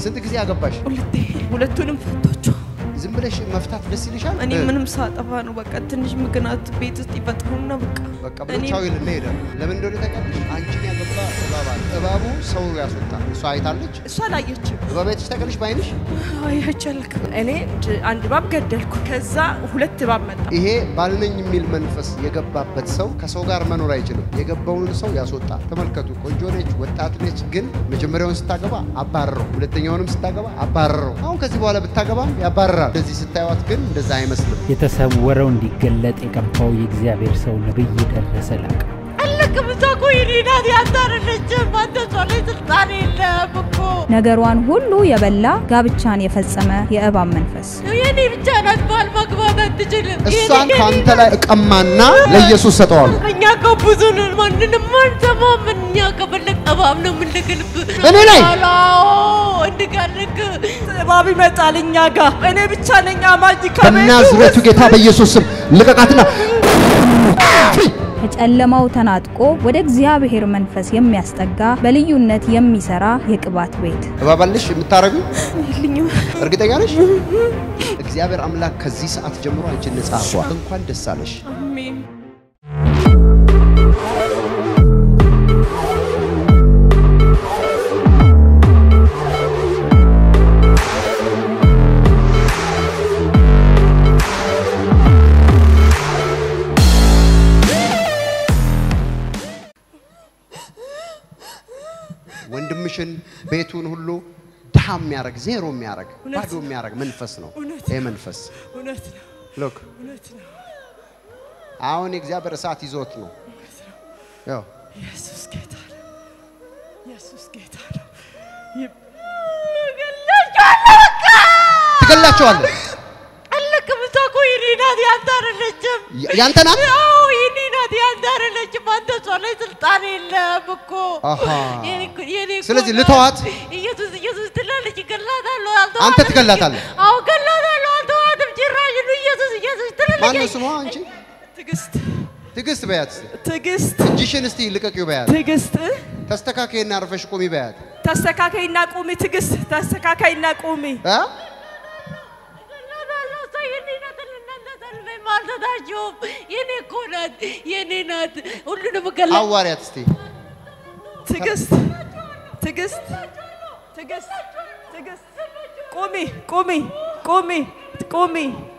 ስንት ጊዜ አገባሽ? ሁለቴ ሁለቱንም ፈቷቸው። ዝም ብለሽ መፍታት ደስ ይልሻል? እኔ እ፣ ምንም ሳጠፋ ነው በቃ ትንሽ ምክንያት ቤት ውስጥ ይፈጥሩና በቃ በቃ ብሎ እኔ- ቻው ይልና ይሄዳል። ለምን እንደሆነ ታውቂያለሽ? አንቺን ያገባ እባብ አለ። እባቡ ሰው ያስወጣል። እሷ አይታለች። እሷ አላየችም። እባብ አይተሽ ታውቂያለሽ በዓይንሽ? አይቻልክ እኔ ድ- አንድ እባብ ገደልኩ። ከዛ ሁለት እባብ መጣ። ይሄ ባልነኝ የሚል መንፈስ የገባበት ሰው ከሰው ጋር መኖር አይችልም። የገባውን ሰው ያስወጣል። ተመልከቱ፣ ቆንጆ ነች፣ ወጣት ነች። ግን መጀመሪያውን ስታገባ አባረረው፣ ሁለተኛውንም ስታገባ አባረረው። አሁን ከዚህ በኋላ ብታገባም ያባረራል። እንደዚህ ስታዩት ግን እንደዛ አይመስልም። የተሰወረው እንዲገለጥ የቀባው የእግዚአብሔር ሰው ነብይ ደረሰ ላቀ አለቅም እሷ እኮ የኔ ናት ያታረለችም። አንተ እሷ ላይ ስልጣን የለም እኮ ነገሯን ሁሉ የበላ ጋብቻን የፈጸመ የእባብ መንፈስ የኔ ብቻ ናት። ባል ማግባት አትችልም። እሷን ከአንተ ላይ እቀማና ለኢየሱስ ሰጠዋለሁ። እኛ እኮ ብዙ ነን። ማንንም አንሰማም። እኛ ከፈለግ እባብ ነው የምንልክልብህ። እኔ ላይ? አዎ እንድጋልክ እባብ ይመጣል እኛ ጋር። እኔ ብቻ ነኝ አማኝ በናዝሬቱ ጌታ በኢየሱስ ስም ልቀቃትና ፍሪ! ከጨለማው ተናጥቆ ወደ እግዚአብሔር መንፈስ የሚያስጠጋ በልዩነት የሚሰራ የቅባት ቤት እባባልሽ የምታረጉ የልኝም። እርግጠኛ ነሽ? እግዚአብሔር አምላክ ከዚህ ሰዓት ጀምሮ አንቺን ነጻ አድርጓል። እንኳን ደስ አለሽ። አሜን። ወንድምሽን ቤቱን ሁሉ ድሃ የሚያደርግ ዜሮ የሚያደርግ እውነት ባዶ የሚያደርግ መንፈስ ነው። እውነት ይህ መንፈስ እውነት ነው። ሎክ እውነት ነው። አሁን የእግዚአብሔር እሳት ይዞት ነው። ያው ኢየሱስ ጌታ ነው። ኢየሱስ ጌታ ነው። ትገላቸዋለህ። አለቅም እሷ እኮ የኔ ናት ያንተ አይደለችም። ያ- ያንተ ናት። አዎ የኔ ናት ያንተ አይደለችም። አንተ እሷ ላይ ስልጣን የለም እኮ አሃ። የኔ እኮ- የኔ እኮ ስለዚህ ናት። ልተዋት? ኢየሱስ ኢየሱስ ትላለች፣ እገላታለሁ። አንተ አልተዋትም። ትገላታለህ? አዎ እገላታለሁ። አልተዋትም ጭራሽ ነው። ኢየሱስ ኢየሱስ ትላለች። ማነው ስሟ? አንቺ ትዕግስት ትዕግስት በያት። እስቲ ትዕግስት እጅሽን እስቲ ልቀቂው በያት። ትዕግስት ተስተካከይና አርፈሽ ቁሚ በያት። ተስተካካይና ቁሚ። ትዕግስት ተስተካካይና ቁሚ። እ? አልሰጣችሁም። የኔ እኮ ናት፣ የኔ ናት። ሁሉንም ገላ አዋሪያት እስቲ ትዕግስት ትዕግስት ትዕግስት ትዕግስት ቁሚ ቁሚ ቁሚ ቁሚ።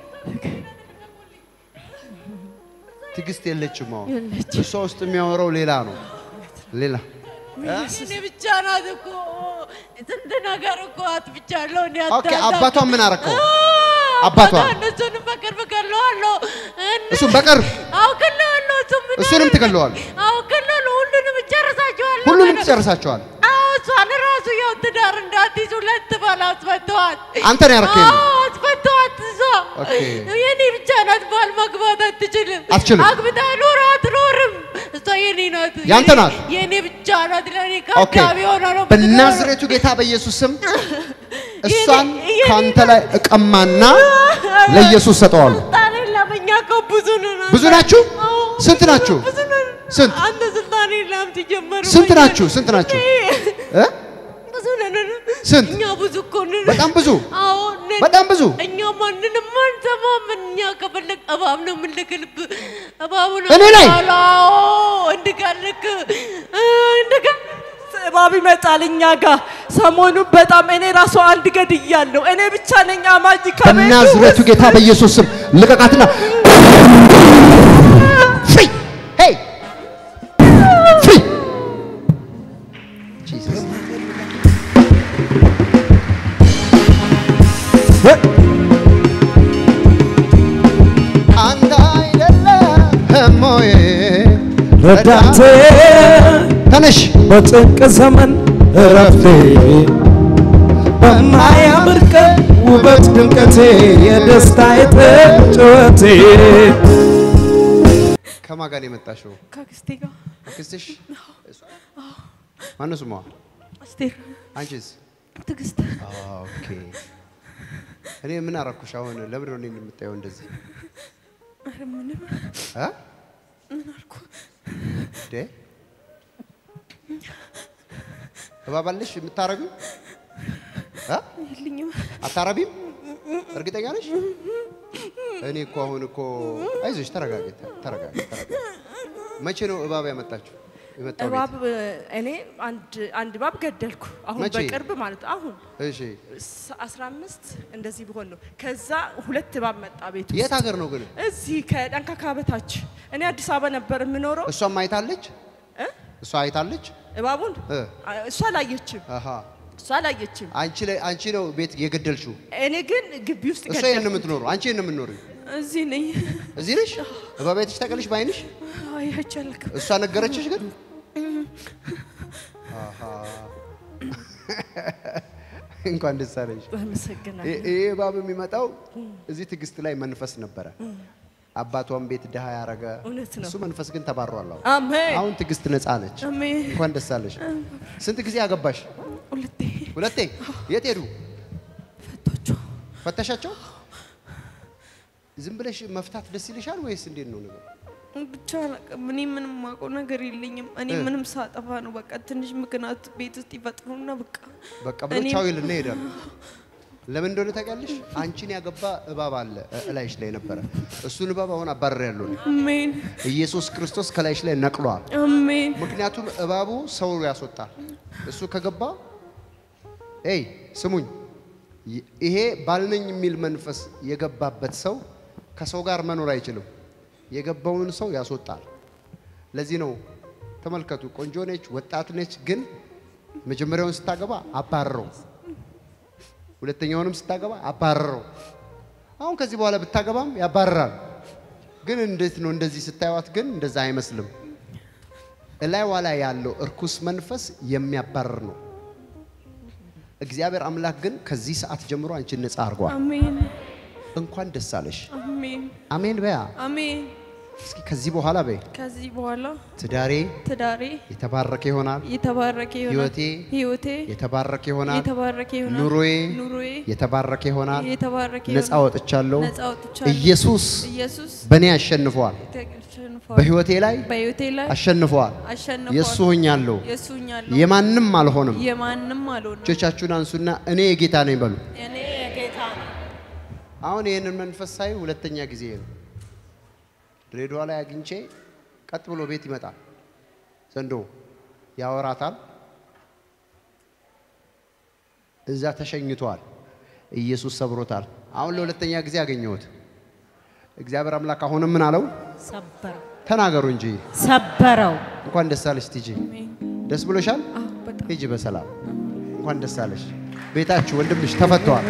ትዕግስት የለችም። አሁን የለችም። እሷ ውስጥ የሚያወራው ሌላ ነው። ሌላ እኔ ብቻ ናት እኮ ስንት ነገር እኮ አጥፍቻለሁ። እኔ ኦኬ። አታውቅም። አባቷን ምን አረከው? አዎ፣ አባቷ? እነሱንም በቅርብ ገለዋለሁ። እነ- እሱም በቅርብ አዎ ገለዋለሁ። እሱም ምን እሱንም አደረገ? ትገለዋለህ? አዎ ገለዋለሁ። ሁሉንም እጨርሳቸዋለሁ። ሁሉንም ገና- ትጨርሳቸዋል። አዎ እሷን ራሱ ያው ትዳር እንዳትይዝ ሁለት ባል አስፈተዋት። አንተን ያረከኝ ነው? አዎ አስፈተዋት። እሷ ኦኬ። የኔ ብቻ ናት። ባል ማግባት አትችልም። አትችልም? አግብታ ኖረ አትኖርም። እሷ የኔ ናት። ያንተ የኔ- ናት? የኔ ብቻ ናት። ለእኔ ኦኬ። ከአጋቢ ሆና ነው የምትኖረው። በናዝሬቱ ጌታ በኢየሱስ ስም እሷን የኔ- ከአንተ ላይ እቀማና ለኢየሱስ ሰጠዋለሁ። ስልጣን የለም። እኛ እኮ ብዙ ነን። ብዙ ናችሁ? አዎ፣ ስንት ናችሁ? ብዙ ነን። ስንት? አንተ ስልጣን የለም ሲጀመር። ስንት ወይ- ናችሁ? ስንት ናችሁ? እ? ብዙ ነን። ስንት? እኛ ብዙ እኮ ነን። በጣም ብዙ አዎ ነን። በጣም ብዙ እኛ ማንንም አንሰማም። እኛ ከፈለግ እባብ ነው የምንልክልብህ። እባቡ ነው እኔ ላይ? አዎ እንድጋልክ እንድጋ እባብ ይመጣል እኛ ጋር ሰሞኑን በጣም እኔ ራሱ አንድ ገድያለሁ። እኔ ብቻ ነኝ አማኝ ከቤቱ በናዝሬቱ ጌታ በኢየሱስ ስም ልቀቃትና ፍሪ ሄይ ፍሪ ጂሰስ አንተ አይደለም ሆይ ረዳቴ ተነሽ በጭንቅ ዘመን እረፍቴ በማያምር ቀን ውበት ድምቀቴ የደስታ ጩኸቴ ከማን ጋር ነው የመጣሽው? ከአክስቴ ጋር አክስትሽ? ማነው ስሟ? አስቴር አንቺስ? ትዕግስት ኦኬ። እኔ ምን አረኩሽ? አሁን ለምንድን ነው እኔን የምታየው እንደዚህ? ኧረ ምንም እ? ምን አልኩ? እንዴ እባባልሽ የምታረጉ እ? የለኝም። አታረቢም? እርግጠኛ ነሽ? እኔ እኮ አሁን እኮ አይዞሽ፣ ተረጋጊ፣ ተረጋጊ፣ ተረጋጊ። መቼ ነው እባብ ያመጣችሁ? የመጣው ቤት? እባብ እኔ አንድ አንድ እባብ ገደልኩ። አሁን መቼ? በቅርብ ማለት ነው። አሁን እሺ፣ ስ- 15 እንደዚህ ቢሆን ነው። ከዛ ሁለት እባብ መጣ ቤት የት ውስጥ ሀገር ነው ግን? እዚህ ከጠንካካ በታች። እኔ አዲስ አበባ ነበር የምኖረው። እሷም አይታለች? እ? እሷ አይታለች? እባቡን እ። እሷ አላየችም፣ አሃ እሷ አላየችም። አንቺ ላይ አንቺ ነው ቤት የገደልሽው? እኔ ግን ግቢ ውስጥ እሷ ይሄን ገደልኩ። የምትኖሩ አንቺ ይሄን የምትኖሪው እዚህ ነኝ። እዚህ ነሽ? እባብ አይተሽ ታውቂያለሽ በዓይንሽ? አያቻልክ እሷ ነገረችሽ ግን? አሃ እንኳን ደስ አለሽ። አመሰግናለሁ። ይህ ይህ እባብ የሚመጣው እዚህ ትዕግስት ላይ መንፈስ ነበረ። አባቷን ቤት ድሃ ያረገ እውነት ነው። እሱ መንፈስ ግን ተባሯል። አሁን አሜን አሁን ትዕግስት ነፃ ነች። አሜን። እንኳን ደስ አለሽ። ስንት ጊዜ አገባሽ? ሁለቴ ሁለቴ። የት ሄዱ? ፈቶቹ ፈተሻቸው? ዝም ብለሽ መፍታት ደስ ይልሻል ወይስ እንዴት ነው ነገር? ብቻ አላውቅም። እኔ ምንም የማውቀው ነገር የለኝም። እኔ እ። ምንም ሳጠፋ ነው በቃ ትንሽ ምክንያት ቤት ውስጥ ይፈጥሩና በቃ በቃ ብሎ እኔም- ቻው ይልና ይሄዳሉ። ለምን እንደሆነ ታውቂያለሽ? አንቺን ያገባ እባብ አለ እ- እላይሽ ላይ ነበረ። እሱን እባብ አሁን አባረር ያለው አሜን ኢየሱስ ክርስቶስ ከላይሽ ላይ ነቅሏል። አሜን ምክንያቱም እባቡ ሰው ያስወጣል። እሱ ከገባ ኤይ ስሙኝ፣ ይ- ይሄ ባልነኝ የሚል መንፈስ የገባበት ሰው ከሰው ጋር መኖር አይችልም። የገባውን ሰው ያስወጣል። ለዚህ ነው ተመልከቱ፣ ቆንጆ ነች፣ ወጣት ነች፣ ግን መጀመሪያውን ስታገባ አባረረው፣ ሁለተኛውንም ስታገባ አባረረው። አሁን ከዚህ በኋላ ብታገባም ያባርራል። ግን እንዴት ነው እንደዚህ ስታዩት ግን እንደዛ አይመስልም። እላይዋ ላይ ያለው እርኩስ መንፈስ የሚያባርር ነው። እግዚአብሔር አምላክ ግን ከዚህ ሰዓት ጀምሮ አንቺን ነፃ አድርጓል። አሜን እንኳን ደስ አለሽ። አሜን አሜን በያ። አሜን። እስኪ ከዚህ በኋላ በይ ከዚህ በኋላ ትዳሬ ትዳሬ የተባረከ ይሆናል፣ የተባረከ ይሆናል። ህይወቴ ህይወቴ የተባረከ ይሆናል፣ የተባረከ ይሆናል። ኑሮዬ ኑሮዬ የተባረከ ይሆናል። የተባረከ ነፃ ይሆናል። ወጥቻለሁ። ነፃ ወጥቻለሁ። ኢየሱስ ኢየሱስ በእኔ አሸንፈዋል። ተሸንፏል። በህይወቴ ላይ በህይወቴ ላይ አሸንፈዋል። አሸንፏል። የእሱ ሆኛለሁ። የሱኛለሁ የማንም አልሆንም። የማንም አልሆንም። እጆቻችሁን አንሱና እኔ የጌታ ነኝ በሉ። እኔ የጌታ ነኝ። አሁን ይህንን መንፈስ ሳይ ሁለተኛ ጊዜ ነው። ድሬዳዋ ላይ አግኝቼ ቀጥ ብሎ ቤት ይመጣል። ዘንዶ ያወራታል። እዛ ተሸኝቷል። ኢየሱስ ሰብሮታል። አሁን ለሁለተኛ ጊዜ አገኘሁት። እግዚአብሔር አምላክ አሁንም ምን አለው? ሰበረው ተናገሩ እንጂ ሰበረው። እንኳን ደስ አለሽ ቲጂ። ደስ ብሎሻል? አዎ በጣም ሂጂ በሰላም እንኳን ደስ አለሽ። ቤታችሁ ወንድምሽ ተፈቷል።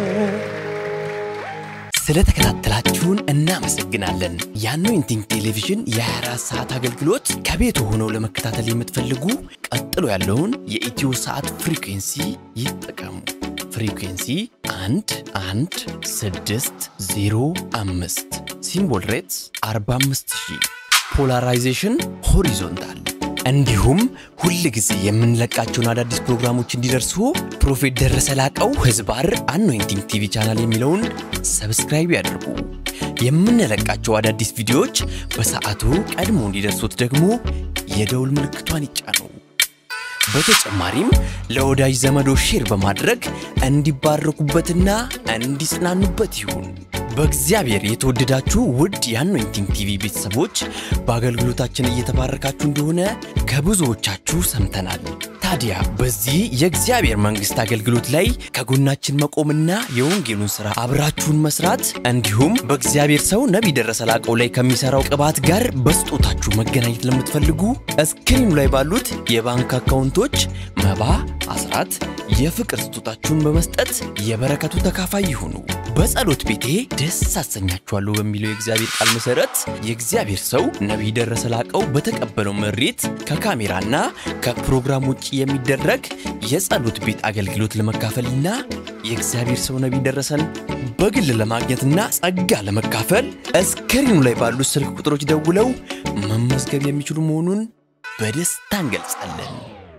ስለተከታተላችሁን እናመሰግናለን። የአኖይንቲንግ ቴሌቪዥን የ24 ሰዓት አገልግሎት ከቤቱ ሆነው ለመከታተል የምትፈልጉ ቀጥሎ ያለውን የኢትዮ ሰዓት ፍሪኩንሲ ይጠቀሙ። ፍሪኩንሲ 1 1 6 0 5 ሲምቦል ሬትስ 45000 ፖላራይዜሽን ሆሪዞንታል እንዲሁም ሁል ጊዜ የምንለቃቸውን አዳዲስ ፕሮግራሞች እንዲደርሱ ፕሮፌት ደረሰ ላቀው ህዝባር አኖይንቲንግ ቲቪ ቻናል የሚለውን ሰብስክራይብ ያድርጉ። የምንለቃቸው አዳዲስ ቪዲዮዎች በሰዓቱ ቀድሞ እንዲደርሱት ደግሞ የደውል ምልክቷን ይጫኑ። በተጨማሪም ለወዳጅ ዘመዶ ሼር በማድረግ እንዲባረኩበትና እንዲጽናኑበት ይሁን። በእግዚአብሔር የተወደዳችሁ ውድ የአኖይንቲንግ ቲቪ ቤተሰቦች በአገልግሎታችን እየተባረካችሁ እንደሆነ ከብዙዎቻችሁ ሰምተናል። ታዲያ በዚህ የእግዚአብሔር መንግሥት አገልግሎት ላይ ከጎናችን መቆምና የወንጌሉን ሥራ አብራችሁን መስራት እንዲሁም በእግዚአብሔር ሰው ነቢይ ደረሰ ላቀው ላይ ከሚሠራው ቅባት ጋር በስጦታችሁ መገናኘት ለምትፈልጉ እስክሪኑ ላይ ባሉት የባንክ አካውንቶች መባ፣ አስራት፣ የፍቅር ስጦታችሁን በመስጠት የበረከቱ ተካፋይ ይሁኑ። በጸሎት ቤቴ ደስ አሰኛችኋለሁ በሚለው የእግዚአብሔር ቃል መሠረት የእግዚአብሔር ሰው ነቢይ ደረሰ ላቀው በተቀበለው መሬት ከካሜራና ከፕሮግራም ውጭ የሚደረግ የጸሎት ቤት አገልግሎት ለመካፈልና የእግዚአብሔር ሰው ነቢይ ደረሰን በግል ለማግኘትና ጸጋ ለመካፈል እስክሪኑ ላይ ባሉት ስልክ ቁጥሮች ደውለው መመዝገብ የሚችሉ መሆኑን በደስታ እንገልጻለን።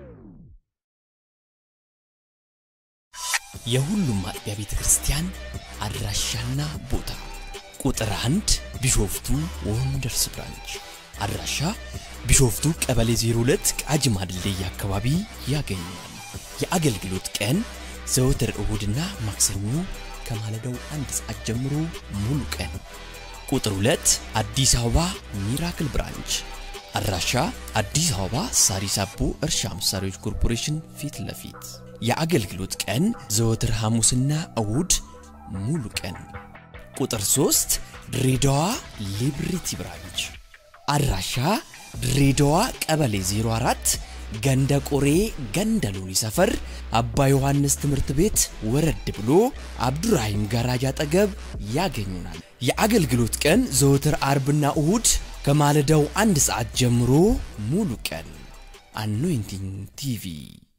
የሁሉም አጥቢያ ቤተ ክርስቲያን አድራሻና ቦታ ቁጥር አንድ ቢሾፍቱ ወንደርስ ብራንች አድራሻ ቢሾፍቱ ቀበሌ 02 ቃጂማ ድልድይ አካባቢ ያገኛል። የአገልግሎት ቀን ዘወትር እሁድና ማክሰኞ ከማለዳው አንድ ሰዓት ጀምሮ ሙሉ ቀን። ቁጥር 2 አዲስ አበባ ሚራክል ብራንች አድራሻ አዲስ አበባ ሳሪስ አቦ እርሻ መሳሪያዎች ኮርፖሬሽን ፊት ለፊት። የአገልግሎት ቀን ዘወትር ሐሙስና እሁድ ሙሉ ቀን። ቁጥር 3 ድሬዳዋ ሊብሪቲ ብራንች አድራሻ ድሬዳዋ ቀበሌ 04 ገንደ ቆሬ ገንደ ሎኒ ሰፈር አባ ዮሐንስ ትምህርት ቤት ወረድ ብሎ አብዱራሂም ጋራጅ አጠገብ ያገኙናል። የአገልግሎት ቀን ዘወትር አርብና እሁድ ከማለዳው አንድ ሰዓት ጀምሮ ሙሉ ቀን። አኖይንቲንግ ቲቪ